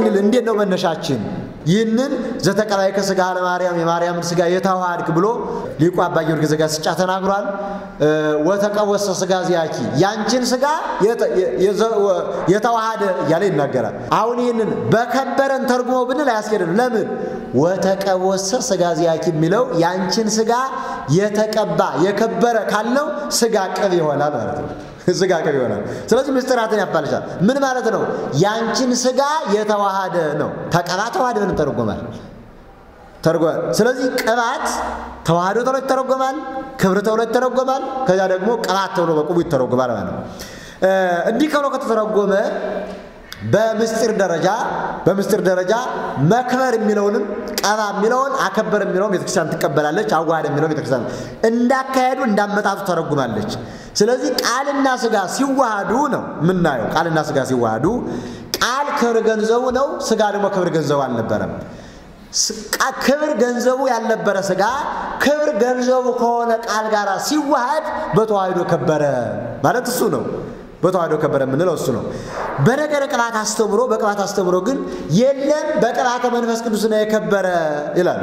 ስንል እንዴት ነው መነሻችን? ይህንን ዘተቀባይ ከስጋ ለማርያም የማርያምን ስጋ የተዋሃድክ ብሎ ሊቁ አባ ጊዮርጊስ ዘጋስጫ ተናግሯል። ወተቀወሰ ስጋ ዚያኪ ያንቺን ስጋ የተዋሃደ እያለ ይናገራል። አሁን ይህንን በከበረን ተርጉሞ ብንል አያስኬድም። ለምን ወተቀወሰ ስጋ ዚያኪ የሚለው ያንቺን ስጋ የተቀባ የከበረ ካልነው ስጋ ቅብ ይሆናል ማለት ነው። ስጋ ቅብ ይሆናል። ስለዚህ ምስጢራትን ያፋልሻል። ምን ማለት ነው? ያንቺን ስጋ የተዋሃደ ነው። ተቀባ ተዋሃደ ምን ተረጎማል ተርጓል። ስለዚህ ቅባት ተዋህዶ ተብሎ ይተረጎማል፣ ክብር ተብሎ ይተረጎማል። ከዚያ ደግሞ ቅባት ተብሎ በቁሙ ይተረጎማል ማለት ነው። እንዲህ ከብሎ ከተተረጎመ በምስጢር ደረጃ በምስጢር ደረጃ መክበር የሚለውንም ቀባ የሚለውን አከበር የሚለውን ቤተክርስቲያን ትቀበላለች። አዋሃደ የሚለውን ቤተክርስቲያን እንዳካሄዱ እንዳመጣጡ ተረጉማለች። ስለዚህ ቃልና ስጋ ሲዋሃዱ ነው የምናየው። ቃልና ስጋ ሲዋሃዱ ቃል ክብር ገንዘቡ ነው፣ ስጋ ደግሞ ክብር ገንዘቡ አልነበረም። ክብር ገንዘቡ ያልነበረ ስጋ ክብር ገንዘቡ ከሆነ ቃል ጋር ሲዋሃድ በተዋህዶ ከበረ ማለት እሱ ነው። በተዋህዶ ከበረ የምንለው እሱ ነው። በነገረ ቅባት አስተምሮ በቅባት አስተምሮ ግን የለም በቅባተ መንፈስ ቅዱስ ነው የከበረ ይላል።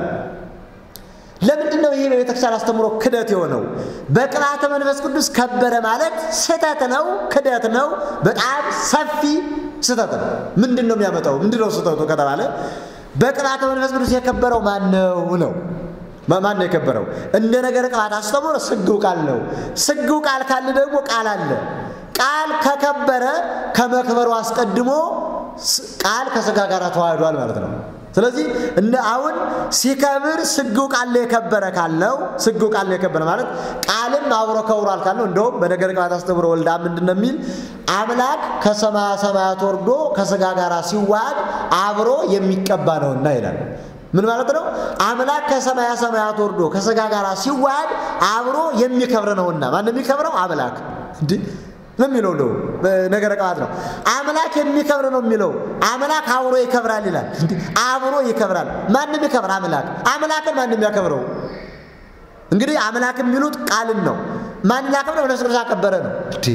ለምንድን ነው ይሄ በቤተክርስቲያን አስተምሮ ክደት የሆነው? በቅባተ መንፈስ ቅዱስ ከበረ ማለት ስህተት ነው፣ ክደት ነው፣ በጣም ሰፊ ስህተት ነው። ምንድን ነው የሚያመጣው? ምንድን ነው ስህተቱ ከተባለ በቅባተ መንፈስ ቅዱስ የከበረው ማን ነው ነው ማን ነው የከበረው? እንደ ነገረ ቅባት አስተምሮ ስግው ቃል ነው። ስግው ቃል ካለ ደግሞ ቃል አለ። ቃል ከከበረ ከመክበሩ አስቀድሞ ቃል ከስጋ ጋር ተዋህዷል ማለት ነው። ስለዚህ እንደ አሁን ሲከብር ስግው ቃል የከበረ ካለው ስግው ቃል የከበረ ማለት ቃልም አብሮ ከብሯል ካለው እንደውም በነገረ ቅባት አስተምሮ ወልዳ ምንድን ነው የሚል አምላክ ከሰማያ ሰማያት ወርዶ ከስጋ ጋር ሲዋሃድ አብሮ የሚቀባ ነውና ይላል። ምን ማለት ነው? አምላክ ከሰማያ ሰማያት ወርዶ ከስጋ ጋር ሲዋሃድ አብሮ የሚከብር ነውና። ማን የሚከብረው? አምላክ እንዲህ ነው የሚለው ነው ነገረ ቅባት ነው። አምላክ የሚከብር ነው የሚለው አምላክ አብሮ ይከብራል ይላል። አብሮ ይከብራል። ማንም ይከብር አምላክ አምላክን ማንም ያከብረው እንግዲህ አምላክ የሚሉት ቃልን ነው። ማን ላከብረው? መንፈስ ቅዱስ አከበረ ነው።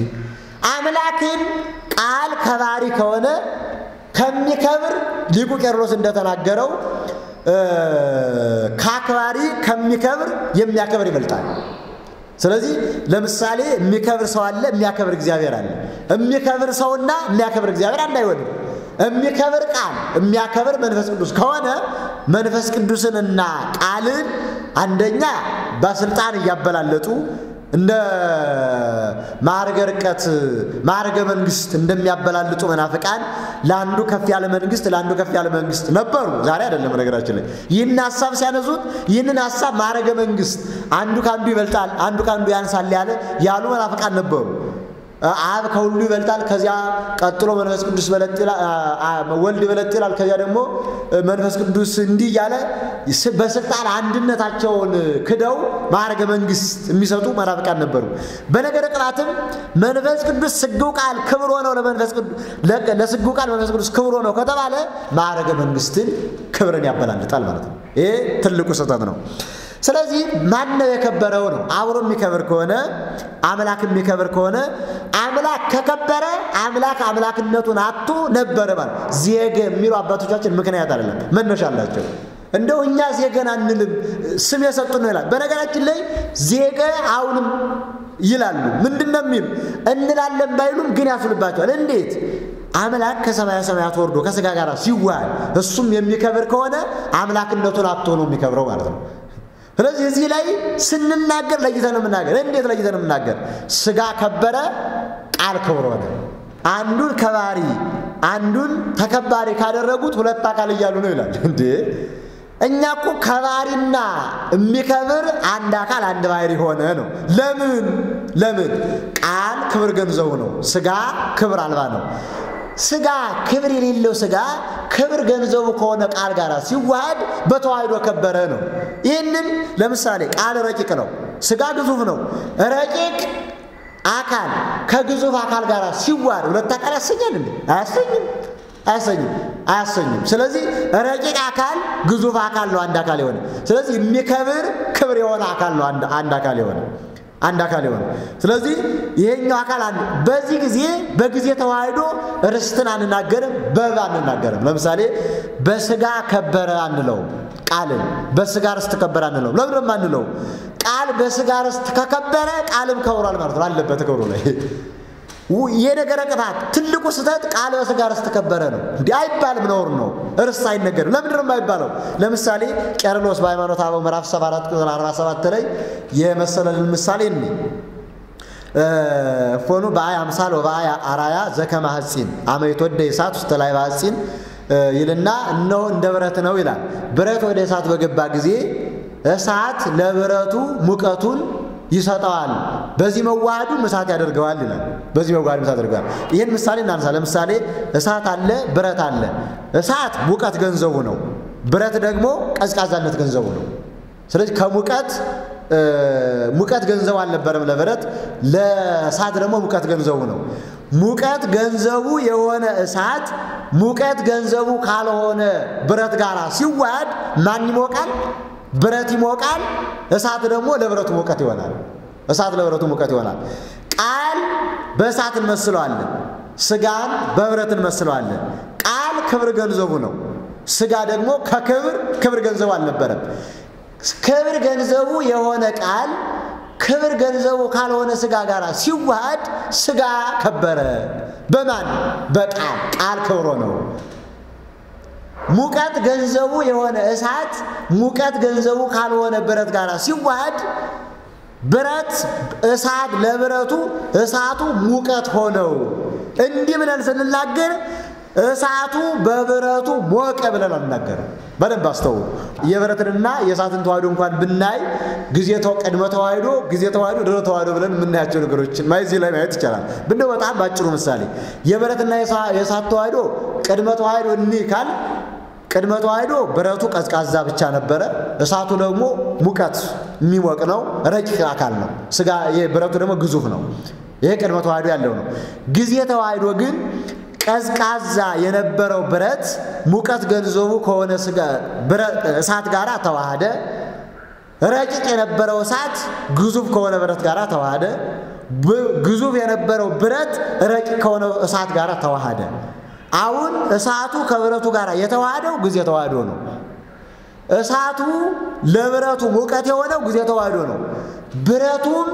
አምላክን ቃል ከባሪ ከሆነ ከሚከብር ሊቁ ቄርሎስ እንደተናገረው ከአክባሪ ከሚከብር የሚያከብር ይበልጣል። ስለዚህ ለምሳሌ የሚከብር ሰው አለ፣ የሚያከብር እግዚአብሔር አለ። የሚከብር ሰውና የሚያከብር እግዚአብሔር አንድ አይሆንም። የሚከብር ቃል የሚያከብር መንፈስ ቅዱስ ከሆነ መንፈስ ቅዱስንና ቃልን አንደኛ በስልጣን እያበላለጡ እንደ ማዕርገ ርቀት ማዕርገ መንግስት እንደሚያበላልጡ መናፍቃን ለአንዱ ከፍ ያለ መንግስት ለአንዱ ከፍ ያለ መንግስት ነበሩ። ዛሬ አይደለም። ነገራችን ላይ ይህን ሀሳብ ሲያነሱት ይህንን ሀሳብ ማዕርገ መንግስት አንዱ ከአንዱ ይበልጣል፣ አንዱ ከአንዱ ያንሳል ያለ ያሉ መናፍቃን ነበሩ። አብ ከሁሉ ይበልጣል፣ ከዚያ ቀጥሎ መንፈስ ቅዱስ ወልድ ይበለጥ ይላል፣ ከዚያ ደግሞ መንፈስ ቅዱስ እንዲህ እያለ በስልጣን አንድነታቸውን ክደው ማዕረገ መንግስት የሚሰጡ መናፍቃን ነበሩ። በነገረ ቅባትም መንፈስ ቅዱስ ስግው ቃል ክብር ሆነው ለመንፈስ ለስግው ቃል መንፈስ ቅዱስ ክብር ሆነው ከተባለ ማዕረገ መንግስትን ክብርን ያበላልጣል ማለት ነው። ይሄ ትልቁ ስህተት ነው። ስለዚህ ማን ነው የከበረው ነው? አብሮ የሚከብር ከሆነ አምላክ የሚከብር ከሆነ አምላክ ከከበረ አምላክ አምላክነቱን አቶ ነበረ ማለት ዜገ የሚሉ አባቶቻችን ምክንያት አይደለም፣ መነሻ አላቸው። እንደው እኛ ዜገን አንልም ስም የሰጡን ነው ይላል። በነገራችን ላይ ዜገ አሁንም ይላሉ። ምንድን ነው የሚሉ እንላለን ባይሉም ግን ያስሉባቸዋል። እንዴት አምላክ ከሰማያ ሰማያት ወርዶ ከስጋ ጋር ሲዋሃድ እሱም የሚከብር ከሆነ አምላክነቱን አቶ ነው የሚከብረው ማለት ነው። ስለዚህ እዚህ ላይ ስንናገር ለይተን የምናገር እንዴት ለይተን የምናገር? ስጋ ከበረ፣ ቃል ክብር ሆነ። አንዱን ከባሪ አንዱን ተከባሪ ካደረጉት ሁለት አካል እያሉ ነው ይላል። እንዴ እኛ እኮ ከባሪና የሚከብር አንድ አካል አንድ ባህሪ ሆነ ነው። ለምን ለምን? ቃል ክብር ገንዘቡ ነው፣ ስጋ ክብር አልባ ነው። ስጋ ክብር የሌለው ስጋ ክብር ገንዘቡ ከሆነ ቃል ጋር ሲዋሃድ በተዋህዶ ከበረ ነው። ይህንን ለምሳሌ ቃል ረቂቅ ነው፣ ስጋ ግዙፍ ነው። ረቂቅ አካል ከግዙፍ አካል ጋር ሲዋሃድ ሁለት አካል ያሰኛል እንዴ? አያሰኝም፣ አያሰኝም፣ አያሰኝም። ስለዚህ ረቂቅ አካል ግዙፍ አካል ነው አንድ አካል የሆነ። ስለዚህ የሚከብር ክብር የሆነ አካል ነው አንድ አካል የሆነ አንድ አካል የሆነ ስለዚህ ይሄኛው አካል አንድ በዚህ ጊዜ በጊዜ ተዋህዶ ርስትን አንናገርም በብ አንናገርም ለምሳሌ በስጋ ከበረ አንለውም ቃልን በስጋ ርስት ከበረ አንለውም ለምንም አንለው ቃል በስጋ ርስት ከከበረ ቃልም ከብሯል ማለት ነው አለበት ክብሩ ላይ የነገረ ቅጣት ትልቁ ስህተት ቃል በስጋ ርስት ከበረ ነው። እንዲህ አይባልም፣ ነውር ነው። ርስት አይነገርም። ለምንድን ነው የማይባለው? ለምሳሌ ቄርሎስ በሃይማኖተ አበው ምዕራፍ 74 ቁጥር 47 ላይ የመሰለልን ምሳሌ እኒ ፎኑ በአይ አምሳል ወበአይ አራያ ዘከመ ሐጺን አመ ይትወደ እሳት ውስተ ላይ በሐጺን ይልና እነሆ እንደ ብረት ነው ይላል። ብረት ወደ እሳት በገባ ጊዜ እሳት ለብረቱ ሙቀቱን ይሰጠዋል። በዚህ መዋሃዱ እሳት ያደርገዋል ይላል። በዚህ መዋሃዱ እሳት ያደርገዋል። ይህን ምሳሌ እናንሳ። ለምሳሌ እሳት አለ፣ ብረት አለ። እሳት ሙቀት ገንዘቡ ነው፣ ብረት ደግሞ ቀዝቃዛነት ገንዘቡ ነው። ስለዚህ ከሙቀት ሙቀት ገንዘቡ አልነበረም ለብረት፣ ለእሳት ደግሞ ሙቀት ገንዘቡ ነው። ሙቀት ገንዘቡ የሆነ እሳት ሙቀት ገንዘቡ ካልሆነ ብረት ጋር ሲዋሃድ ማን ይሞቃል? ብረት ይሞቃል። እሳት ደግሞ ለብረቱ ሙቀት ይሆናል። እሳት ለብረቱ ሙቀት ይሆናል። ቃል በእሳት እንመስለዋለን፣ ስጋን በብረት እንመስለዋለን። ቃል ክብር ገንዘቡ ነው። ስጋ ደግሞ ከክብር ክብር ገንዘቡ አልነበረም። ክብር ገንዘቡ የሆነ ቃል ክብር ገንዘቡ ካልሆነ ስጋ ጋር ሲዋሃድ ስጋ ከበረ። በማን በቃል ቃል ክብሮ ነው። ሙቀት ገንዘቡ የሆነ እሳት ሙቀት ገንዘቡ ካልሆነ ብረት ጋር ሲዋሃድ ብረት እሳት ለብረቱ እሳቱ ሙቀት ሆነው። እንዲህ ብለን ስንናገር እሳቱ በብረቱ ሞቀ ብለን አልናገርም። በደንብ አስተውሉ። የብረትንና የእሳትን ተዋህዶ እንኳን ብናይ ጊዜ ቅድመ ተዋህዶ፣ ጊዜ ተዋህዶ፣ ድህረ ተዋህዶ ብለን የምናያቸው ነገሮችን ማየት እዚህ ላይ ማየት ይቻላል። ብንደው በጣም ባጭሩ ምሳሌ የብረትና የእሳት ተዋህዶ ቅድመ ተዋህዶ እኒህ ካል ቅድመ ተዋህዶ ብረቱ ቀዝቃዛ ብቻ ነበረ። እሳቱ ደግሞ ሙቀት የሚሞቅ ነው። ረቂቅ አካል ነው። ስጋ ብረቱ ደግሞ ግዙፍ ነው። ይሄ ቅድመ ተዋህዶ ያለው ነው። ጊዜ ተዋህዶ ግን ቀዝቃዛ የነበረው ብረት ሙቀት ገንዘቡ ከሆነ እሳት ጋር ተዋሃደ። ረቂቅ የነበረው እሳት ግዙፍ ከሆነ ብረት ጋር ተዋሃደ። ግዙፍ የነበረው ብረት ረቂቅ ከሆነ እሳት ጋር ተዋሃደ። አሁን እሳቱ ከብረቱ ጋር የተዋሃደው ጊዜ ተዋህዶ ነው። እሳቱ ለብረቱ ሙቀት የሆነው ጊዜ ተዋህዶ ነው። ብረቱም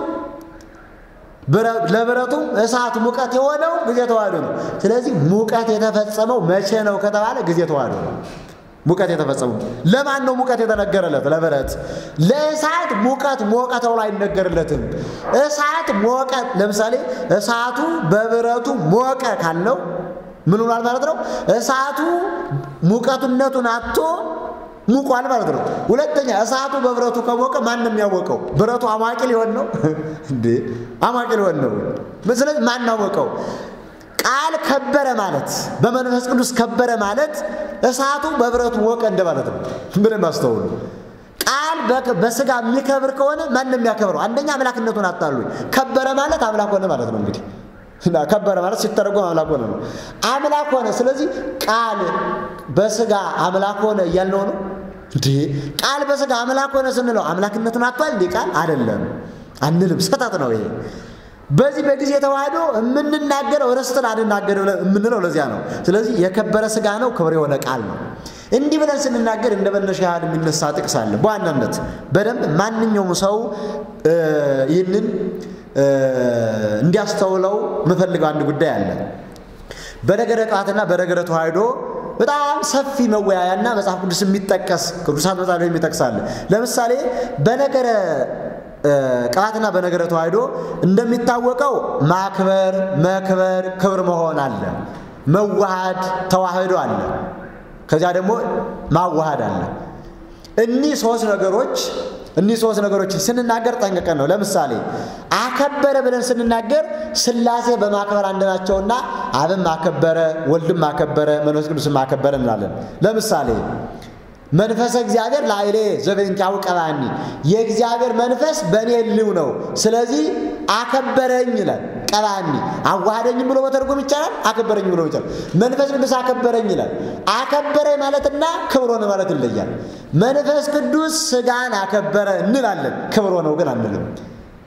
ለብረቱም እሳት ሙቀት የሆነው ጊዜ ተዋህዶ ነው። ስለዚህ ሙቀት የተፈጸመው መቼ ነው ከተባለ ጊዜ ተዋህዶ ነው። ሙቀት የተፈጸመው ለማን ነው? ሙቀት የተነገረለት ለብረት። ለእሳት ሙቀት ሞቀ ተብሎ አይነገርለትም። እሳት ሞቀ። ለምሳሌ እሳቱ በብረቱ ሞቀ ካለው ምን ሆኗል ማለት ነው? እሳቱ ሙቀቱነቱን አጥቶ ሙቋል ማለት ነው። ሁለተኛ እሳቱ በብረቱ ከሞቀ ማን ነው የሚያወቀው? ብረቱ አሟቂ ሊሆን ነው እንዴ? አሟቂ ሊሆን ነው። ስለዚህ ማን አወቀው? ቃል ከበረ ማለት በመንፈስ ቅዱስ ከበረ ማለት እሳቱ በብረቱ ሞቀ እንደማለት ነው። ምንም አስተውሉ። ቃል በስጋ የሚከብር ከሆነ ማን ነው የሚያከብረው? አንደኛ አምላክነቱን አጣሉ። ከበረ ማለት አምላክ ሆነ ማለት ነው እንግዲህ ከበረ ማለት ሲተረጎም አምላክ ሆነ ነው። አምላክ ሆነ። ስለዚህ ቃል በስጋ አምላክ ሆነ እያልነው ነው እንዴ? ቃል በስጋ አምላክ ሆነ ስንለው አምላክነትን አጥቷል እንዴ? ቃል አይደለም አንልም። ስህተት ነው ይሄ። በዚህ በጊዜ ተዋህዶ የምንናገረው ርስትን አንናገር የምንለው ለዚያ ነው። ስለዚህ የከበረ ስጋ ነው፣ ክብር የሆነ ቃል ነው። እንዲህ ብለን ስንናገር እንደ መነሻ ያህል የሚነሳ ጥቅስ አለ። በዋናነት በደንብ ማንኛውም ሰው ይህንን እንዲያስተውለው የምፈልገው አንድ ጉዳይ አለ። በነገረ ቅባትና በነገረ ተዋህዶ በጣም ሰፊ መወያያና መጽሐፍ ቅዱስ የሚጠቀስ ቅዱሳት መጽሐፍ የሚጠቅሳል። ለምሳሌ በነገረ ቅባትና በነገረ ተዋህዶ እንደሚታወቀው ማክበር፣ መክበር፣ ክብር መሆን አለ። መዋሃድ፣ ተዋህዶ አለ። ከዚያ ደግሞ ማዋሃድ አለ። እኒህ ሶስት ነገሮች እኒህ ሶስት ነገሮችን ስንናገር ጠንቅቀን ነው። ለምሳሌ አከበረ ብለን ስንናገር ሥላሴ በማክበር አንድ ናቸውና አብም አከበረ፣ ወልድም አከበረ፣ መንፈስ ቅዱስም አከበረ እንላለን። ለምሳሌ መንፈሰ እግዚአብሔር ላዕሌ ዘበእንቲአሁ ቀባኒ፣ የእግዚአብሔር መንፈስ በእኔ ልው ነው፣ ስለዚህ አከበረኝ ይላል። ቀባኒ አዋሃደኝም ብሎ መተርጎም ይቻላል። አከበረኝ ብሎ ይቻላል። መንፈስ ቅዱስ አከበረኝ ይላል። አከበረኝ ማለትና ክብር ሆነ ማለት ይለያል። መንፈስ ቅዱስ ሥጋን አከበረ እንላለን፣ ክብር ሆነው ግን አንልም።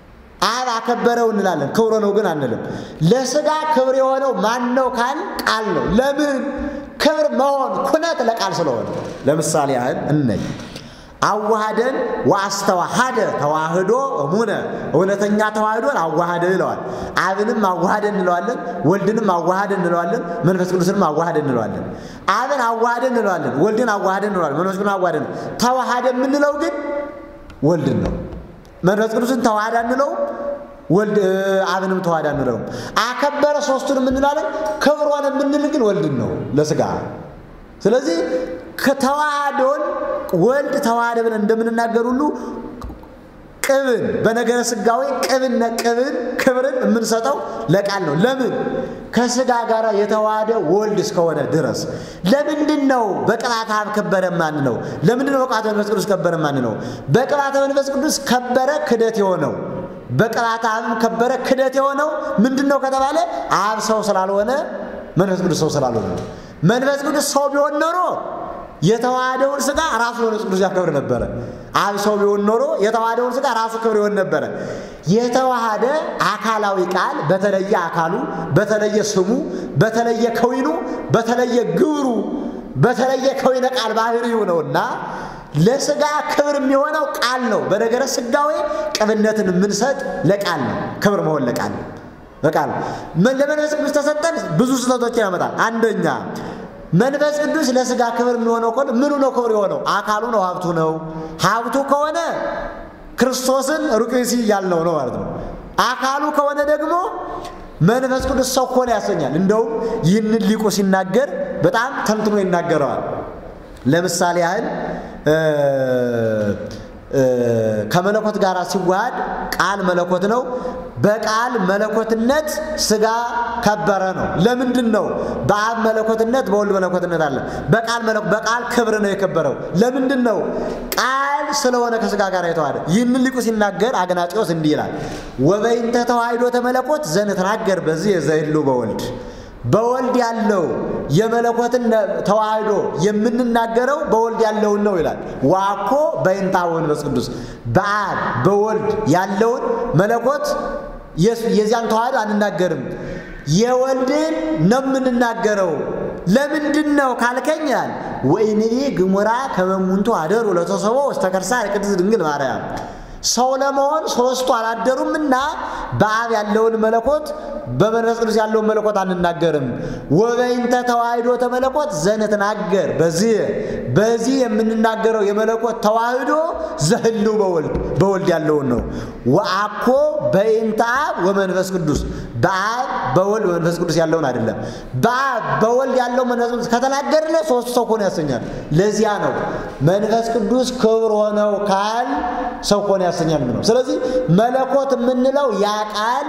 አብ አከበረው እንላለን፣ ክብሮ ነው ግን አንልም። ለስጋ ክብር የሆነው ማን ነው ካል ቃል ነው። ለምን ክብር መሆን ኩነት ለቃል ስለሆነ። ለምሳሌ ያህል እነኝ አዋሃደን ወአስተዋሃደ ተዋህዶ እሙነ እውነተኛ ተዋህዶን አዋሃደ ይለዋል። አብንም አዋሃደ እንለዋለን፣ ወልድንም አዋሃደ እንለዋለን፣ መንፈስ ቅዱስንም አዋሃደ እንለዋለን። አብን አዋሃደ እንለዋለን፣ ወልድን አዋሃደ እንለዋለን፣ መንፈስ ቅዱስን አዋሃደ ተዋሃደ የምንለው ግን ወልድን ነው። መንፈስ ቅዱስን ተዋሃደ እንለው ወልድ አብንም ተዋሃደ እንለውም። አከበረ ሶስቱን የምንላለን፣ ክብሯን የምንል ግን ወልድን ነው ለስጋ ስለዚህ ከተዋህዶን ወልድ ተዋህደ ብለን እንደምንናገር ሁሉ ቅብን በነገረ ስጋዊ ቅብነ ቅብን ክብርን የምንሰጠው ለቃል ነው። ለምን ከስጋ ጋር የተዋሃደ ወልድ እስከሆነ ድረስ። ለምንድን ነው በቅባተ አብ ከበረ ማን ነው? ለምንድን ነው በቅባተ መንፈስ ቅዱስ ከበረ ማን ነው? በቅባተ መንፈስ ቅዱስ ከበረ ክደት የሆነው በቅባተ አብም ከበረ ክደት የሆነው ምንድን ነው ከተባለ አብ ሰው ስላልሆነ መንፈስ ቅዱስ ሰው ስላልሆነ ነው። መንፈስ ቅዱስ ሰው ቢሆን ኖሮ የተዋሃደውን ስጋ ራሱ መንፈስ ቅዱስ ያከብር ነበረ። አብ ሰው ቢሆን ኖሮ የተዋሃደውን ስጋ ራሱ ክብር ይሆን ነበረ። የተዋሃደ አካላዊ ቃል በተለየ አካሉ፣ በተለየ ስሙ፣ በተለየ ከዊኑ፣ በተለየ ግብሩ፣ በተለየ ከዊነ ቃል ባህሪው ነውና ለስጋ ክብር የሚሆነው ቃል ነው። በነገረ ስጋዌ ቅብነትን የምንሰጥ ለቃል ነው። ክብር መሆን ለቃል ነው። በቃል ለመንፈስ ቅዱስ ተሰጠን ብዙ ስህተቶችን ያመጣል። አንደኛ መንፈስ ቅዱስ ለስጋ ክብር የሚሆነው ከሆነ ምኑ ነው ክብር የሆነው? አካሉ ነው፣ ሀብቱ ነው። ሀብቱ ከሆነ ክርስቶስን ሩቅ ብእሲ ያልነው ነው ማለት ነው። አካሉ ከሆነ ደግሞ መንፈስ ቅዱስ ሰው ከሆነ ያሰኛል። እንደውም ይህንን ሊቁ ሲናገር በጣም ተንትኖ ይናገረዋል። ለምሳሌ ያህል ከመለኮት ጋር ሲዋሃድ ቃል መለኮት ነው። በቃል መለኮትነት ስጋ ከበረ ነው። ለምንድን ነው? በአብ መለኮትነት በወልድ መለኮትነት አለ። በቃል በቃል ክብር ነው የከበረው። ለምንድን ነው? ቃል ስለሆነ ከስጋ ጋር የተዋሃደ። ይህንን ሊቁ ሲናገር አግናጢዎስ እንዲህ ይላል፣ ወበይንተ ተዋሂዶ ተመለኮት ዘንትናገር በዚህ የዘይሉ በወልድ በወልድ ያለው የመለኮትን ተዋህዶ የምንናገረው በወልድ ያለውን ነው ይላል። ዋኮ በይንታ መንፈስ ቅዱስ በአብ በወልድ ያለውን መለኮት የዚያን ተዋህዶ አንናገርም፣ የወልድን ነው የምንናገረው። ለምንድን ነው ካልከኛል ወይንቤ ግሙራ ከመሙንቱ አደሩ ለተሰቦ ውስተ ከርሳ ቅድስት ድንግል ማርያም ሰው ለመሆን ሶስቱ አላደሩምና በአብ ያለውን መለኮት በመንፈስ ቅዱስ ያለውን መለኮት አንናገርም። ወበይንተ ተዋህዶ ተመለኮት ዘንትናገር በዚህ በዚህ የምንናገረው የመለኮት ተዋህዶ ዘህሉ በወልድ በወልድ ያለውን ነው። ወአኮ በይንተ አብ ወመንፈስ ቅዱስ በአብ በወልድ በመንፈስ ቅዱስ ያለውን አይደለም። በአብ በወልድ ያለው መንፈስ ቅዱስ ከተናገርለ ሶስቱ ሰው ሆነ ያሰኛል። ለዚያ ነው መንፈስ ቅዱስ ክብር ሆነው ካል ሰው ሆነ ያሰኛል ነው። ስለዚህ መለኮት የምንለው ያ ቃል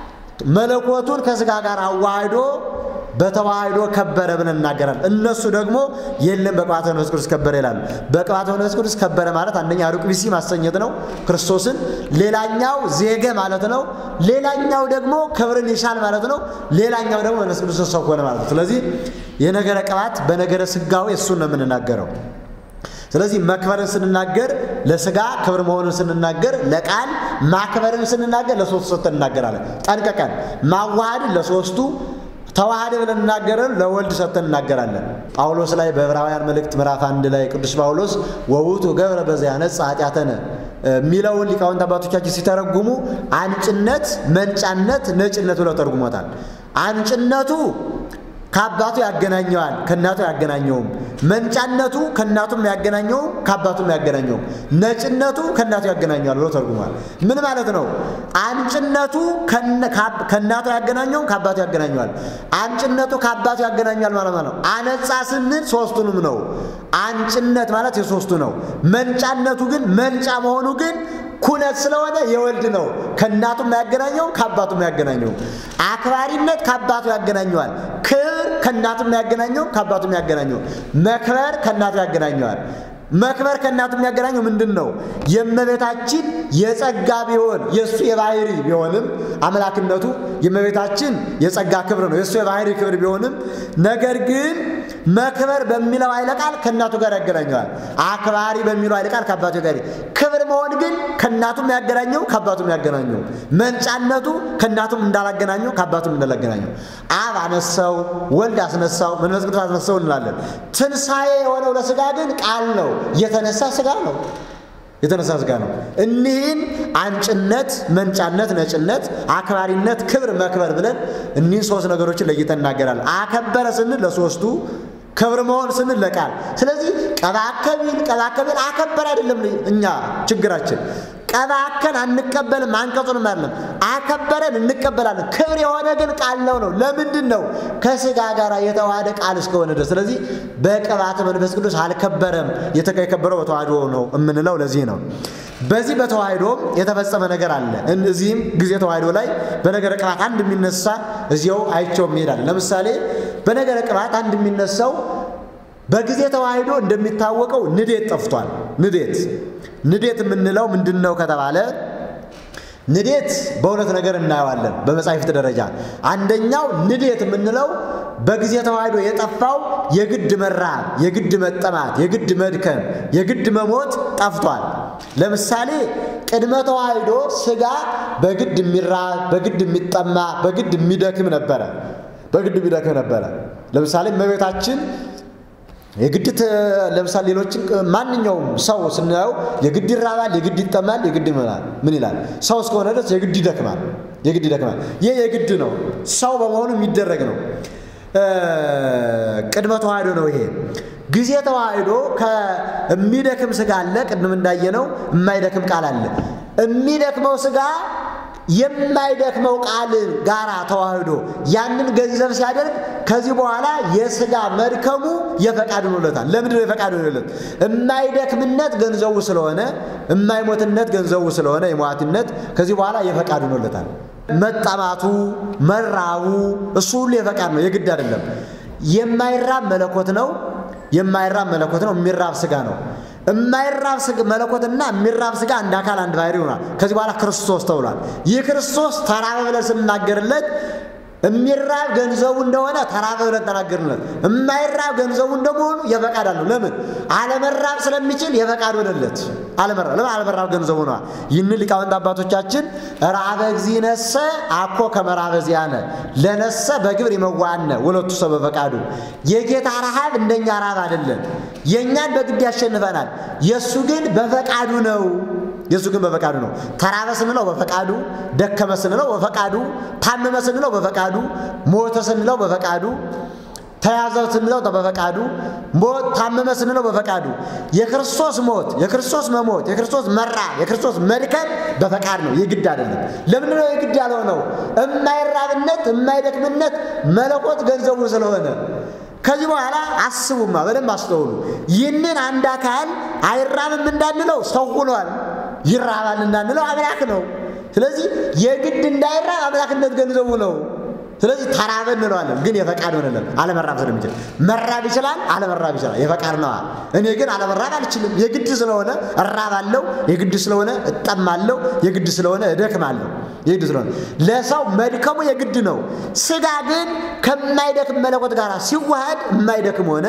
መለኮቱን ከስጋ ጋር አዋህዶ በተዋህዶ ከበረ ብለን እናገራለን። እነሱ ደግሞ የለም በቅባተ መንፈስ ቅዱስ ከበረ ይላሉ። በቅባተ መንፈስ ቅዱስ ከበረ ማለት አንደኛ ሩቅ ብእሲ ማሰኘት ነው ክርስቶስን፣ ሌላኛው ዜገ ማለት ነው። ሌላኛው ደግሞ ክብርን ይሻል ማለት ነው። ሌላኛው ደግሞ መንፈስ ቅዱስ ሰው ሆነ ማለት ነው። ስለዚህ የነገረ ቅባት በነገረ ስጋዊ እሱን ነው የምንናገረው። ስለዚህ መክበርን ስንናገር ለስጋ ክብር መሆኑን ስንናገር ለቃል ማክበርን ስንናገር ለሶስቱ ሰጥተን እናገራለን። ጠንቀቀን ማዋሃድን ለሶስቱ ተዋሃደ ብለን እናገረን ለወልድ ሰጥተን እናገራለን። ጳውሎስ ላይ በዕብራውያን መልእክት ምዕራፍ አንድ ላይ ቅዱስ ጳውሎስ ወውቱ ገብረ በዚያ ነጽ ኃጢአተነ የሚለውን ሊቃውንት አባቶቻችን ሲተረጉሙ አንጭነት፣ መንጫነት፣ ነጭነት ብለው ተርጉሞታል። አንጭነቱ ከአባቱ ያገናኘዋል፣ ከእናቱ ያገናኘውም። መንጫነቱ ከእናቱም ያገናኘውም፣ ከአባቱም ያገናኘውም። ነጭነቱ ከእናቱ ያገናኘዋል ብሎ ተርጉሟል። ምን ማለት ነው? አንጭነቱ ከእናቱ ያገናኘውም፣ ከአባቱ ያገናኘዋል። አንጭነቱ ከአባቱ ያገናኘዋል ማለት ነው። አነጻ ስንል ሶስቱንም ነው። አንጭነት ማለት የሶስቱ ነው። መንጫነቱ ግን መንጫ መሆኑ ግን ኩነት ስለሆነ የወልድ ነው። ከእናቱም ያገናኘው ከአባቱም ያገናኘው። አክባሪነት ከአባቱ ያገናኘዋል። ክብር ከእናቱም ያገናኘው ከአባቱም ያገናኘው። መክበር ከእናቱ ያገናኘዋል። መክበር ከእናቱ የሚያገናኘው ምንድን ነው? የእመቤታችን የጸጋ ቢሆን የእሱ የባህሪ ቢሆንም አምላክነቱ የእመቤታችን የጸጋ ክብር ነው፣ የእሱ የባህሪ ክብር ቢሆንም ነገር ግን መክበር በሚለው ኃይለ ቃል ከእናቱ ጋር ያገናኘዋል። አክባሪ በሚለው ኃይለ ቃል ከአባቱ ጋር ክብር መሆን ግን ከእናቱም ያገናኘው ከአባቱም ያገናኘው፣ መንጫነቱ ከእናቱም እንዳላገናኘው ከአባቱም እንዳላገናኘው፣ አብ አነሳው፣ ወልድ አስነሳው፣ መንፈስ ቅዱስ አስነሳው እንላለን። ትንሣኤ የሆነው ለሥጋ ግን ቃል ነው፣ የተነሳ ሥጋ ነው የተነሳ ሥጋ ነው። እኒህን አንጭነት፣ መንጫነት፣ ነጭነት፣ አክባሪነት፣ ክብር፣ መክበር ብለን እኒህን ሶስት ነገሮችን ለይተን እናገራለን። አከበረ ስንል ለሶስቱ ክብር መሆን ስንል ለቃል። ስለዚህ ቀባከቢል ቀባከቢል አከበር አይደለም እኛ ችግራችን ቀባከን አንቀበልም፣ አንቀጹንም አይደለም አከበረን እንቀበላለን። ክብር የሆነ ግን ቃል ነው ነው። ለምንድን ነው? ከሥጋ ጋር የተዋሃደ ቃል እስከሆነ ድረስ። ስለዚህ በቅባተ መንፈስ ቅዱስ አልከበረም። የከበረው በተዋህዶ ነው የምንለው ለዚህ ነው። በዚህ በተዋህዶም የተፈጸመ ነገር አለ። እዚህም ጊዜ ተዋህዶ ላይ በነገረ ቅባት አንድ የሚነሳ እዚያው አይቸው ይሄዳል። ለምሳሌ በነገረ ቅባት አንድ የሚነሳው በጊዜ ተዋህዶ እንደሚታወቀው ንዴት ጠፍቷል። ንዴት ንዴት የምንለው ምንድን ነው ከተባለ ንዴት በሁለት ነገር እናየዋለን በመጻሕፍት ደረጃ። አንደኛው ንዴት የምንለው በጊዜ ተዋህዶ የጠፋው የግድ መራብ፣ የግድ መጠማት፣ የግድ መድከም፣ የግድ መሞት ጠፍቷል። ለምሳሌ ቅድመ ተዋህዶ ሥጋ በግድ የሚራብ፣ በግድ የሚጠማ፣ በግድ የሚደክም ነበረ። በግድ የሚደክም ነበረ። ለምሳሌ እመቤታችን የግድ ለምሳሌ ሌሎችን ማንኛውም ሰው ስናየው የግድ ይራባል፣ የግድ ይጠማል፣ የግድ ይመላል። ምን ይላል? ሰው እስከሆነ ድረስ የግድ ይደክማል፣ የግድ ይደክማል። ይህ የግድ ነው፣ ሰው በመሆኑ የሚደረግ ነው። ቅድመ ተዋህዶ ነው ይሄ። ጊዜ ተዋህዶ ከሚደክም ሥጋ አለ፣ ቅድም እንዳየነው የማይደክም ቃል አለ። የሚደክመው ሥጋ የማይደክመው ቃል ጋራ ተዋህዶ ያንን ገንዘብ ሲያደርግ ከዚህ በኋላ የሥጋ መድከሙ የፈቃድ ሆኖለታል። ለምንድን ነው የፈቃድ ሆኖለት? የማይደክምነት ገንዘቡ ስለሆነ፣ የማይሞትነት ገንዘቡ ስለሆነ የሟትነት ከዚህ በኋላ የፈቃድ ሆኖለታል። መጠማቱ፣ መራቡ እሱ ሁሉ የፈቃድ ነው፣ የግድ አይደለም። የማይራብ መለኮት ነው። የማይራብ መለኮት ነው። የሚራብ ሥጋ ነው። የማይራብ መለኮትና የሚራብ ሥጋ አንድ አካል አንድ ባህሪ ይሆናል። ከዚህ በኋላ ክርስቶስ ተብሏል። ይህ ክርስቶስ ተራበ ብለን ስንናገርለት የሚራብ ገንዘቡ እንደሆነ ተራበ ብለን ተናገርለት። የማይራብ ገንዘቡ እንደመሆኑ የፈቃድ አለው። ለምን አለመራብ ስለሚችል የፈቃድ ሆነለት። አለመራብ ለምን አለመራብ ገንዘቡ ነዋ። ይህን ሊቃውንት አባቶቻችን ራበ እግዚእነሰ አኮ ከመራበ ዚአነ ለነሰ በግብር ይመዋዕነ ወለቱ ሰ በፈቃዱ። የጌታ ረሃብ እንደኛ ረሃብ አይደለም። የእኛን በግድ ያሸንፈናል። የእሱ ግን በፈቃዱ ነው። የእሱ ግን በፈቃዱ ነው። ተራበ ስንለው በፈቃዱ፣ ደከመ ስንለው በፈቃዱ፣ ታመመ ስንለው በፈቃዱ፣ ሞተ ስንለው በፈቃዱ፣ ተያዘ ስንለው በፈቃዱ፣ ሞት ታመመ ስንለው በፈቃዱ። የክርስቶስ ሞት፣ የክርስቶስ መሞት፣ የክርስቶስ መራብ፣ የክርስቶስ መድከም በፈቃድ ነው፣ የግድ አይደለም። ለምንድን ነው የግድ ያልሆነው? የማይራብነት የማይደክምነት መለኮት ገንዘቡ ስለሆነ ከዚህ በኋላ አስቡማ፣ በደንብ አስተውሉ። ይህንን አንድ አካል አይራብም እንዳንለው ሰው ሆኗል። ይራባል እንዳንለው አምላክ ነው። ስለዚህ የግድ እንዳይራብ አምላክነት ገንዘቡ ነው። ስለዚህ ተራበ እንለዋለን፣ ግን የፈቃድ ሆነለን አለመራብ ስለሚችል መራብ ይችላል፣ አለመራብ ይችላል። የፈቃድ ነዋ። እኔ ግን አለመራብ አልችልም። የግድ ስለሆነ እራባለሁ፣ የግድ ስለሆነ እጠማለሁ፣ የግድ ስለሆነ እደክማለሁ። የግድ ስለሆነ ለሰው መድከሙ የግድ ነው። ሥጋ ግን ከማይደክም መለኮት ጋር ሲዋሃድ የማይደክም ሆነ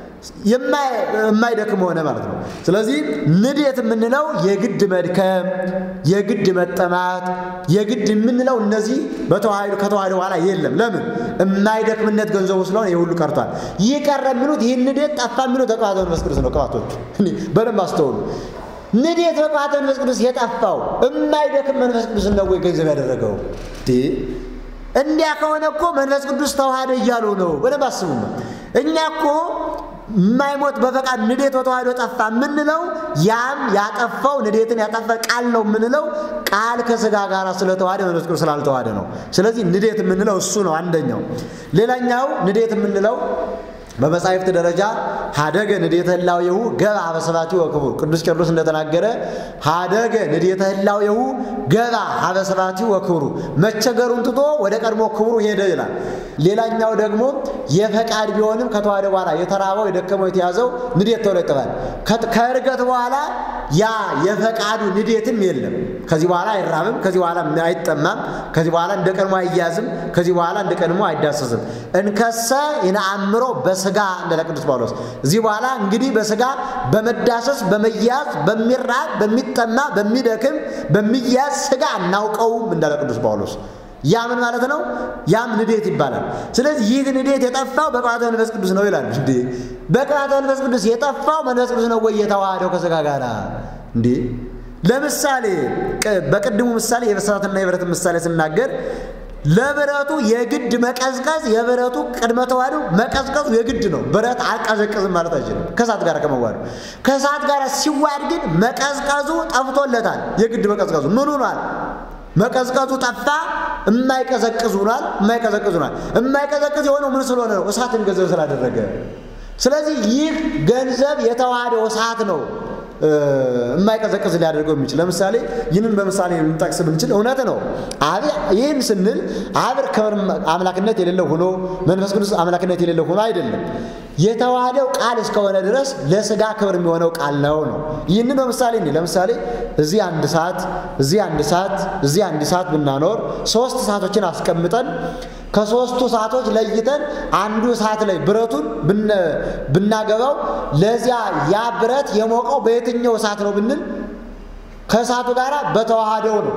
የማይደክም ሆነ ማለት ነው። ስለዚህ ንዴት የምንለው የግድ መድከም፣ የግድ መጠማት፣ የግድ የምንለው እነዚህ በተዋህዶ ከተዋህዶ በኋላ የለም። ለምን የማይደክምነት ገንዘቡ ስለሆነ ይህ ሁሉ ቀርቷል። ይህ ቀረ የሚሉት ይህ ንዴት ጠፋ የሚሉት ተቅባተ መንፈስ ቅዱስ ነው። ቅባቶቹ በደንብ አስተውሉ። ንዴት በቅባተ መንፈስ ቅዱስ የጠፋው የማይደክም መንፈስ ቅዱስ ነው ወይ ገንዘብ ያደረገው? እንዲያ ከሆነ እኮ መንፈስ ቅዱስ ተዋህደ እያሉ ነው። በደንብ አስቡማ። እኛ እኮ የማይሞት በፈቃድ ንዴት በተዋህዶ ጠፋ የምንለው ያም ያጠፋው ንዴትን ያጠፋ ቃል ነው የምንለው ቃል ከሥጋ ጋር ስለተዋህደ መንፈስ ቅዱስ ስላልተዋህደ ነው። ስለዚህ ንዴት የምንለው እሱ ነው አንደኛው። ሌላኛው ንዴት የምንለው በመጻሕፍት ደረጃ ሀደገ ንዴተ ህላዌሁ ገባ ሀበሰባቲሁ ወክቡር ቅዱስ ቄርሎስ እንደተናገረ ሀደገ ንዴተ ህላዌሁ ገባ ሀበሰባቲሁ ወክቡሩ መቸገሩን ትቶ ወደ ቀድሞ ክብሩ ሄደ ይላል። ሌላኛው ደግሞ የፈቃድ ቢሆንም ከተዋህደ በኋላ የተራበው የደከመው የተያዘው ንዴት ተብሎ ይጠፋል። ከእርገት በኋላ ያ የፈቃዱ ንዴትም የለም። ከዚህ በኋላ አይራብም፣ ከዚህ በኋላ አይጠማም፣ ከዚህ በኋላ እንደ ቀድሞ አይያዝም፣ ከዚህ በኋላ እንደ ቀድሞ አይዳሰስም። እንከሰ ይነአምሮ በስጋ እንዳለ ቅዱስ ጳውሎስ እዚህ በኋላ እንግዲህ በስጋ በመዳሰስ በመያዝ በሚራብ በሚጠማ በሚደክም በሚያዝ ስጋ አናውቀውም እንዳለ ቅዱስ ጳውሎስ ያ ምን ማለት ነው? ያም ንዴት ይባላል። ስለዚህ ይህ ንዴት የጠፋው በቅባተ መንፈስ ቅዱስ ነው ይላል። እንዴ በቅባተ መንፈስ ቅዱስ የጠፋው መንፈስ ቅዱስ ነው ወይ የተዋሃደው ከስጋ ጋር? እንዴ ለምሳሌ በቅድሙ ምሳሌ የበሳትና የብረት ምሳሌ ስናገር ለብረቱ የግድ መቀዝቀዝ የብረቱ ቅድመ ተዋህዶ መቀዝቀዙ የግድ ነው። ብረት አልቀዘቅዝም ማለት አይችልም ከእሳት ጋር ከመዋዱ። ከእሳት ጋር ሲዋድ ግን መቀዝቀዙ ጠፍቶለታል። የግድ መቀዝቀዙ ምን ሆኗል? መቀዝቀዙ ጠፋ። የማይቀዘቅዝ ሆኗል። የማይቀዘቅዝ ሆኗል። የማይቀዘቅዝ የሆነው ምን ስለሆነ ነው? እሳትን ገንዘብ ስላደረገ። ስለዚህ ይህ ገንዘብ የተዋህደው እሳት ነው የማይቀዘቅዝ ሊያደርገው የሚችል ለምሳሌ ይህንን በምሳሌ ልንጠቅስ ብንችል እውነት ነው። አብ ይህን ስንል አብ ክብር አምላክነት የሌለው ሆኖ መንፈስ ቅዱስ አምላክነት የሌለው ሆኖ አይደለም። የተዋህደው ቃል እስከሆነ ድረስ ለስጋ ክብር የሚሆነው ቃል ነው ነው። ይህንን በምሳሌ እኔ ለምሳሌ እዚህ አንድ ሰዓት እዚህ አንድ ሰዓት እዚህ አንድ ሰዓት ብናኖር ሶስት ሰዓቶችን አስቀምጠን ከሶስቱ ሰዓቶች ለይተን አንዱ ሰዓት ላይ ብረቱን ብናገባው ለዚያ ያ ብረት የሞቀው በየትኛው እሳት ነው ብንል ከእሳቱ ጋር በተዋሃደው ነው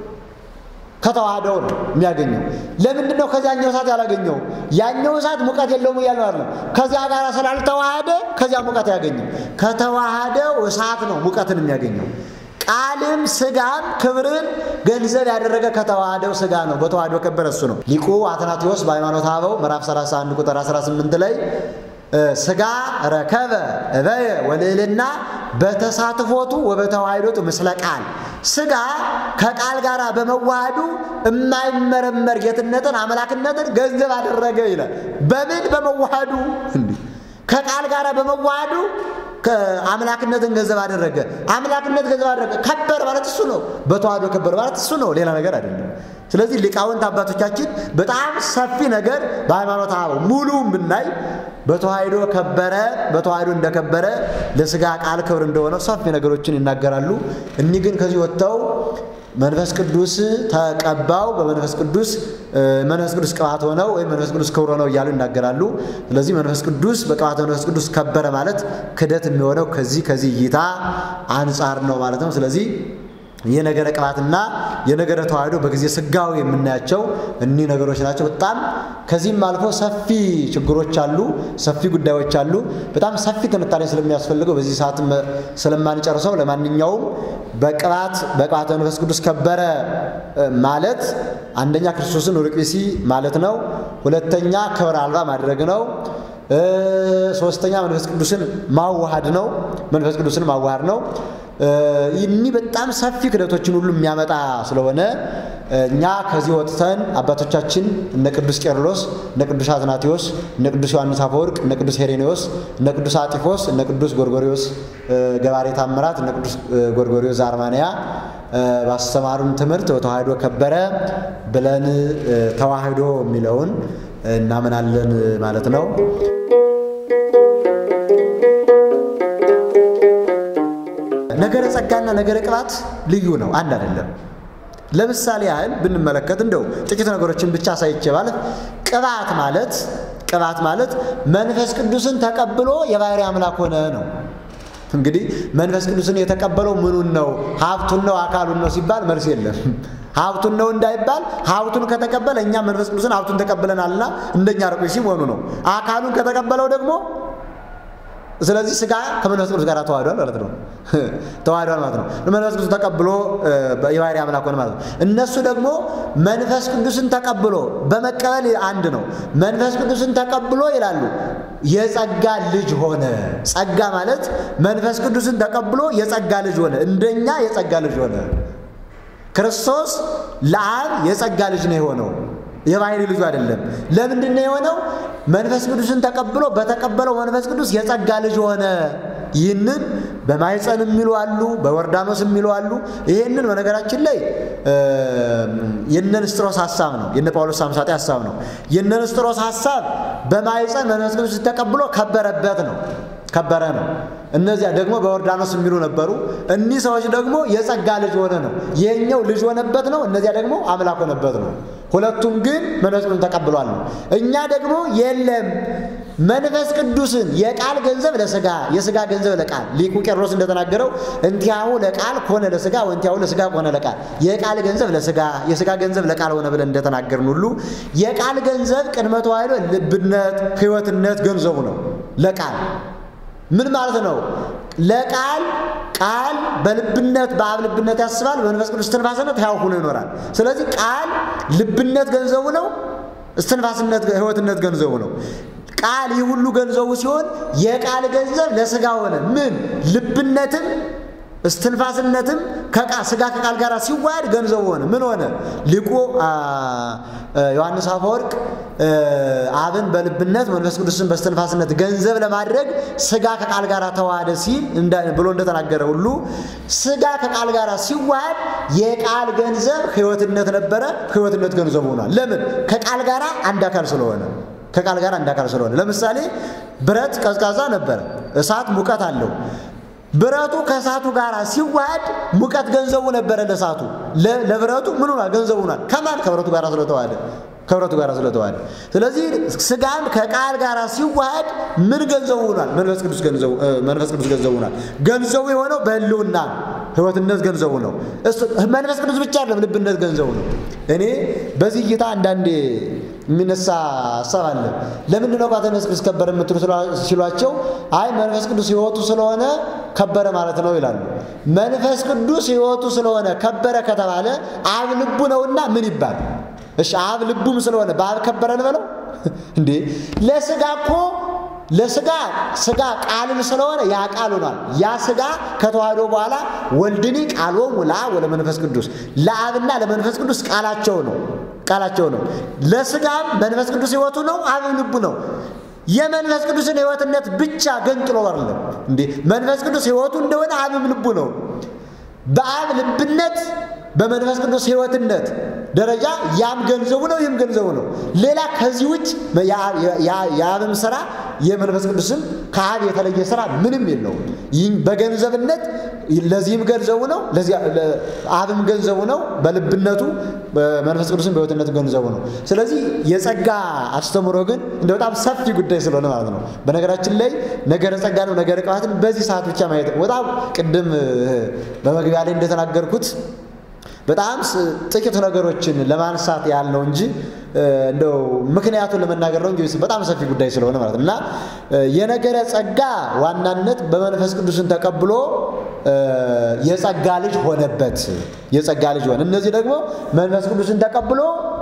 ከተዋህደው ነው የሚያገኘው። ለምንድን ነው ከዚያኛው እሳት ያላገኘው? ያኛው እሳት ሙቀት የለውም እያለ ነው። ከዚያ ጋር ስላልተዋሃደ ከዚያ ሙቀት አያገኝም። ከተዋሃደው እሳት ነው ሙቀትን የሚያገኘው። ቃልም ስጋም ክብርን ገንዘብ ያደረገ ከተዋህደው ስጋ ነው። በተዋህዶ ከበረ እሱ ነው። ሊቁ አትናቴዎስ በሃይማኖተ አበው ምዕራፍ 31 ቁጥር 18 ላይ ስጋ ረከበ እበየ ወልዕልና በተሳትፎቱ ወበተዋህዶቱ ምስለ ቃል ስጋ ከቃል ጋር በመዋሃዱ የማይመረመር ጌትነትን አምላክነትን ገንዘብ አደረገ ይላል። በምን በመዋሃዱ እንዲህ ከቃል ጋር በመዋሃዱ አምላክነትን ገንዘብ አደረገ። አምላክነት ገንዘብ አደረገ። ከበር ማለት እሱ ነው። በተዋህዶ ከበር ማለት እሱ ነው፣ ሌላ ነገር አይደለም። ስለዚህ ሊቃውንት አባቶቻችን በጣም ሰፊ ነገር በሃይማኖት አበው ሙሉም ብናይ በተዋህዶ ከበረ፣ በተዋህዶ እንደከበረ ለስጋ ቃል ክብር እንደሆነ ሰፊ ነገሮችን ይናገራሉ። እኒህ ግን ከዚህ ወጥተው መንፈስ ቅዱስ ተቀባው በመንፈስ ቅዱስ መንፈስ ቅዱስ ቅባት ሆነው ወይም መንፈስ ቅዱስ ክብር ሆነው እያሉ ይናገራሉ። ስለዚህ መንፈስ ቅዱስ በቅባት መንፈስ ቅዱስ ከበረ ማለት ክደት የሚሆነው ከዚህ ከዚህ እይታ አንጻር ነው ማለት ነው። ስለዚህ የነገረ ቅባትና የነገረ ተዋህዶ በጊዜ ስጋዊ የምናያቸው እኒህ ነገሮች ናቸው። በጣም ከዚህም አልፎ ሰፊ ችግሮች አሉ፣ ሰፊ ጉዳዮች አሉ። በጣም ሰፊ ትንታኔ ስለሚያስፈልገው በዚህ ሰዓት ስለማንጨርሰው፣ ለማንኛውም በቅባት በቅባተ መንፈስ ቅዱስ ከበረ ማለት አንደኛ ክርስቶስን ሩቅ ብእሲ ማለት ነው። ሁለተኛ ክብር አልባ ማድረግ ነው። ሶስተኛ መንፈስ ቅዱስን ማዋሃድ ነው። መንፈስ ቅዱስን ማዋሃድ ነው። ይህ በጣም ሰፊ ክደቶችን ሁሉ የሚያመጣ ስለሆነ እኛ ከዚህ ወጥተን አባቶቻችን እነ ቅዱስ ቄርሎስ፣ እነ ቅዱስ አትናቴዎስ፣ እነ ቅዱስ ዮሐንስ አፈወርቅ፣ እነ ቅዱስ ሄሬኔዎስ፣ እነ ቅዱስ አጢፎስ፣ እነ ቅዱስ ጎርጎሪዎስ ገባሬ ታምራት፣ እነ ቅዱስ ጎርጎሪዎስ አርማንያ ባስተማሩን ትምህርት በተዋህዶ ከበረ ብለን ተዋህዶ የሚለውን እናምናለን ማለት ነው። ነገረ ጸጋና ነገረ ቅባት ልዩ ነው፣ አንድ አይደለም። ለምሳሌ ያህል ብንመለከት እንደው ጥቂት ነገሮችን ብቻ ሳይቼ ማለት ቅባት ማለት ቅባት ማለት መንፈስ ቅዱስን ተቀብሎ የባህሪ አምላክ ሆነ ነው። እንግዲህ መንፈስ ቅዱስን የተቀበለው ምኑን ነው? ሀብቱን ነው? አካሉን ነው ሲባል መልስ የለም። ሀብቱን ነው እንዳይባል ሀብቱን ከተቀበለ እኛ መንፈስ ቅዱስን ሀብቱን ተቀብለናልና እንደኛ ርቁ ሲሆኑ ነው። አካሉን ከተቀበለው ደግሞ ስለዚህ ስጋ ከመንፈስ ቅዱስ ጋር ተዋህዷል ማለት ነው። ተዋህዷል ማለት ነው። መንፈስ ቅዱስ ተቀብሎ የባህሪ አምላክ ሆነ ማለት ነው። እነሱ ደግሞ መንፈስ ቅዱስን ተቀብሎ በመቀበል አንድ ነው። መንፈስ ቅዱስን ተቀብሎ ይላሉ የጸጋ ልጅ ሆነ። ጸጋ ማለት መንፈስ ቅዱስን ተቀብሎ የጸጋ ልጅ ሆነ፣ እንደኛ የጸጋ ልጅ ሆነ። ክርስቶስ ለአብ የጸጋ ልጅ ነው የሆነው የባህሪ ልጁ አይደለም። ለምንድን ነው የሆነው? መንፈስ ቅዱስን ተቀብሎ በተቀበለው መንፈስ ቅዱስ የጸጋ ልጅ ሆነ። ይህንን በማይፀን የሚሉ አሉ፣ በወርዳኖስ የሚሉ አሉ። ይህንን በነገራችን ላይ የነ ንስጥሮስ ሀሳብ ነው፣ የነ ጳውሎስ ሳምሳጤ ሀሳብ ነው። የነ ንስጥሮስ ሀሳብ በማይፀን መንፈስ ቅዱስ ተቀብሎ ከበረበት ነው። ከበረ ነው። እነዚያ ደግሞ በዮርዳኖስ የሚሉ ነበሩ። እኒህ ሰዎች ደግሞ የጸጋ ልጅ ሆነ ነው። ይሄኛው ልጅ ሆነበት ነው፣ እነዚያ ደግሞ አምላክ ሆነበት ነው። ሁለቱም ግን መንፈስ ቅዱስን ተቀብሏል ነው። እኛ ደግሞ የለም መንፈስ ቅዱስን የቃል ገንዘብ ለስጋ የስጋ ገንዘብ ለቃል ሊቁ ቄርሎስ እንደተናገረው እንቲያሁ ለቃል ኮነ ለስጋ ወንቲያሁ ለስጋ ኮነ ለቃል የቃል ገንዘብ ለስጋ የስጋ ገንዘብ ለቃል ሆነ ብለን እንደተናገርን ሁሉ የቃል ገንዘብ ቅድመ ተዋሕዶ ልብነት፣ ሕይወትነት ገንዘቡ ነው። ለቃል ምን ማለት ነው? ለቃል ቃል በልብነት በአብ ልብነት ያስባል፣ በመንፈስ ቅዱስ እስትንፋስነት ሕያው ሆኖ ይኖራል። ስለዚህ ቃል ልብነት ገንዘቡ ነው፣ እስትንፋስነት ሕይወትነት ገንዘቡ ነው። ቃል ይህ ሁሉ ገንዘቡ ሲሆን የቃል ገንዘብ ለስጋ ሆነ። ምን ልብነትም እስትንፋስነትም ስጋ ከቃል ጋር ሲዋሃድ ገንዘቡ ሆነ። ምን ሆነ? ሊቁ ዮሐንስ አፈወርቅ አብን በልብነት መንፈስ ቅዱስን በእስትንፋስነት ገንዘብ ለማድረግ ስጋ ከቃል ጋር ተዋሃደ ሲል ብሎ እንደተናገረ ሁሉ ስጋ ከቃል ጋር ሲዋሃድ የቃል ገንዘብ ሕይወትነት ነበረ። ሕይወትነት ገንዘቡ ሆኗል። ለምን? ከቃል ጋር አንድ አካል ስለሆነ ከቃል ጋር አንድ አካል ስለሆነ። ለምሳሌ ብረት ቀዝቃዛ ነበረ፣ እሳት ሙቀት አለው። ብረቱ ከእሳቱ ጋር ሲዋሃድ ሙቀት ገንዘቡ ነበረ ለእሳቱ ለብረቱ ምን ሆኗል? ገንዘቡ ሆኗል። ከማን ከብረቱ ጋር ስለተዋሃደ ከብረቱ ጋር ስለተዋሃደ። ስለዚህ ስጋም ከቃል ጋር ሲዋሃድ ምን ገንዘቡ ሆኗል? መንፈስ ቅዱስ ገንዘቡ መንፈስ ቅዱስ ገንዘቡ ሆኗል። ገንዘቡ የሆነው በሕልውና ሕይወትነት ገንዘቡ ነው። መንፈስ ቅዱስ ብቻ አይደለም፣ ልብነት ገንዘቡ ነው። እኔ በዚህ እይታ አንዳንዴ የሚነሳ ሀሳብ አለ። ለምንድን ነው ቋተ መንፈስ ቅዱስ ከበረ የምትሉ ሲሏቸው፣ አይ መንፈስ ቅዱስ ሕይወቱ ስለሆነ ከበረ ማለት ነው ይላሉ። መንፈስ ቅዱስ ሕይወቱ ስለሆነ ከበረ ከተባለ አብ ልቡ ነውና ምን ይባል? እሺ አብ ልቡም ስለሆነ በአብ ከበረ እንበለው እንዴ? ለስጋ እኮ ለስጋ ስጋ ቃልም ስለሆነ ያ ቃል ሆኗል። ያ ስጋ ከተዋህዶ በኋላ ወልድኒ ቃሎሙ ለአብ ወለመንፈስ ቅዱስ ለአብና ለመንፈስ ቅዱስ ቃላቸው ነው ቃላቸው ነው። ለስጋም መንፈስ ቅዱስ ሕይወቱ ነው፣ አብም ልቡ ነው። የመንፈስ ቅዱስን ሕይወትነት ብቻ ገንጥሎ አይደለም እንዴ? መንፈስ ቅዱስ ሕይወቱ እንደሆነ አብም ልቡ ነው። በአብ ልብነት በመንፈስ ቅዱስ ሕይወትነት ደረጃ ያም ገንዘቡ ነው፣ ይህም ገንዘቡ ነው። ሌላ ከዚህ ውጭ የአብም ስራ የመንፈስ ቅዱስም ከአብ የተለየ ስራ ምንም የለውም። ይህም በገንዘብነት ለዚህም ገንዘቡ ነው፣ አብም ገንዘቡ ነው በልብነቱ መንፈስ ቅዱስም በሕይወትነቱ ገንዘቡ ነው። ስለዚህ የጸጋ አስተምሮ ግን እንደ በጣም ሰፊ ጉዳይ ስለሆነ ማለት ነው። በነገራችን ላይ ነገረ ጸጋ ነው ነገረ ቅባትን በዚህ ሰዓት ብቻ ማየት በጣም ቅድም በመግቢያ ላይ እንደተናገርኩት በጣም ጥቂት ነገሮችን ለማንሳት ያህል ነው እንጂ እንደው ምክንያቱን ለመናገር ነው እንጂ በጣም ሰፊ ጉዳይ ስለሆነ ማለት ነው። እና የነገረ ጸጋ ዋናነት በመንፈስ ቅዱስን ተቀብሎ የጸጋ ልጅ ሆነበት። የጸጋ ልጅ ሆነ። እነዚህ ደግሞ መንፈስ ቅዱስን ተቀብሎ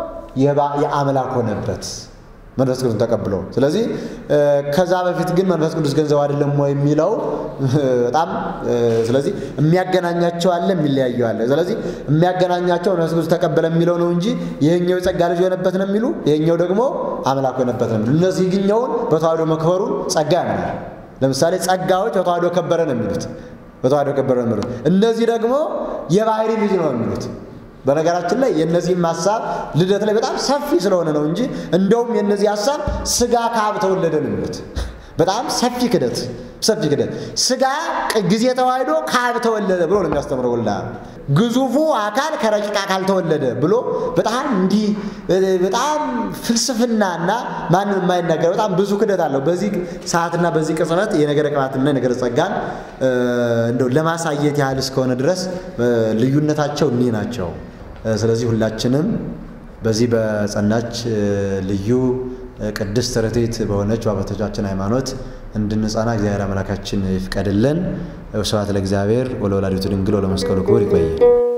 የአምላክ ሆነበት መንፈስ ቅዱስን ተቀብሎ። ስለዚህ ከዛ በፊት ግን መንፈስ ቅዱስ ገንዘብ አይደለም ወይ የሚለው በጣም ስለዚህ የሚያገናኛቸው አለ፣ የሚለያየው አለ። ስለዚህ የሚያገናኛቸው መንፈስ ቅዱስ ተቀበለ የሚለው ነው እንጂ ይሄኛው የጸጋ ልጅ የሆነበት ነው የሚሉ፣ ይሄኛው ደግሞ አምላክ የሆነበት ነው የሚሉ። እነዚህ ግኛውን በተዋህዶ መክበሩን ጸጋ ያምናል። ለምሳሌ ጸጋዎች በተዋህዶ ከበረ ነው የሚሉት በተዋህዶ ከበረ ነው የሚሉት። እነዚህ ደግሞ የባህሪ ልጅ ነው የሚሉት። በነገራችን ላይ የእነዚህም ሀሳብ ልደት ላይ በጣም ሰፊ ስለሆነ ነው እንጂ እንደውም የእነዚህ ሀሳብ ስጋ ከአብ ተወለደ ነው የሚሉት። በጣም ሰፊ ክደት ሰፊ ክደት። ስጋ ጊዜ ተዋህዶ ከአብ ተወለደ ብሎ ነው የሚያስተምረው። ወላ ግዙፉ አካል ከረቂቅ አካል ተወለደ ብሎ በጣም እንዲህ በጣም ፍልስፍናና ማንም የማይናገር በጣም ብዙ ክደት አለው። በዚህ ሰዓትና በዚህ ቅጽበት የነገረ ቅባትና የነገረ ጸጋን እንደው ለማሳየት ያህል እስከሆነ ድረስ ልዩነታቸው እኒህ ናቸው። ስለዚህ ሁላችንም በዚህ በጸናች ልዩ ቅድስት ርትዕት በሆነች በአባቶቻችን ሃይማኖት እንድንጸና እግዚአብሔር አምላካችን ይፍቀድልን። ስብሐት ለእግዚአብሔር ወለወላዲቱ ድንግል ወለመስቀሉ ክቡር። ይቆያል።